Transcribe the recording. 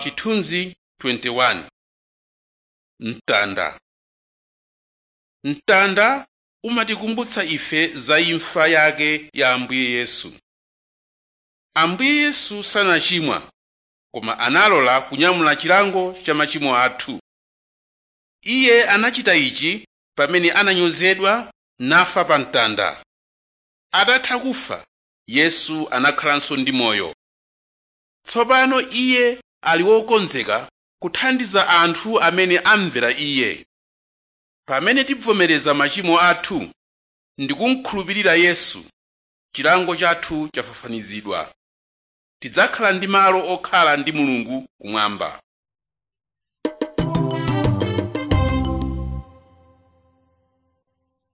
chithunzi 21 mtanda mtanda umatikumbutsa ife za imfa yake ya ambuye yesu ambuye yesu sanachimwa koma analola kunyamula chilango cha machimo athu iye anachita ichi pamene ananyozedwa nafa pa mtanda atatha kufa yesu anakhalanso ndi moyo tsopano iye ali wokonzeka kuthandiza anthu amene amvera iye pamene tibvomereza machimo athu ndi kumkhulupirira yesu chilango chathu chafafanizidwa tidzakhala ndi malo okhala ndi mulungu kumwamba